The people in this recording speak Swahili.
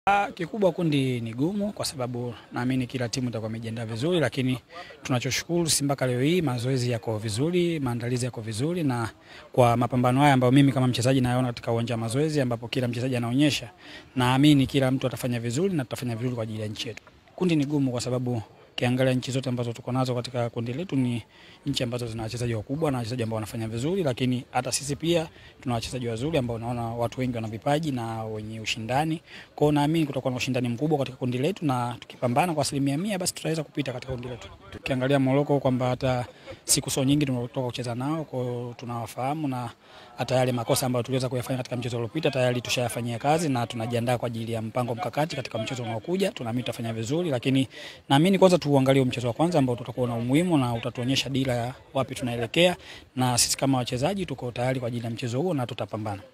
Ah, kikubwa kundi ni gumu kwa sababu naamini kila timu itakuwa imejiandaa vizuri, lakini tunachoshukuru si mpaka leo hii mazoezi yako vizuri, maandalizi yako vizuri, na kwa mapambano haya ambayo mimi kama mchezaji naona katika uwanja wa mazoezi ambapo kila mchezaji anaonyesha, naamini kila mtu atafanya vizuri na tutafanya vizuri kwa ajili ya nchi yetu. Kundi ni gumu kwa sababu kiangalia nchi zote ambazo tuko nazo katika kundi letu ni nchi ambazo zina wachezaji wakubwa na wachezaji ambao wanafanya vizuri, lakini hata sisi pia tuna wachezaji wazuri ambao naona watu wengi wana vipaji na wenye ushindani. Kwa hiyo naamini kutakuwa na ushindani mkubwa katika kundi letu, na tukipambana kwa asilimia mia basi tutaweza kupita katika kundi letu. Tukiangalia Morocco kwamba hata siku sio nyingi tumetoka kucheza nao, kwa hiyo tunawafahamu na hata yale makosa ambayo tuliweza kuyafanya katika mchezo uliopita tayari tushayafanyia kazi na tunajiandaa kwa ajili ya mpango mkakati katika mchezo unaokuja. Tunaamini tutafanya vizuri, lakini naamini kwanza tuangalie mchezo wa kwanza ambao tutakuwa na umuhimu na utatuonyesha dira ya wapi tunaelekea, na sisi kama wachezaji tuko tayari kwa ajili ya mchezo huo na tutapambana.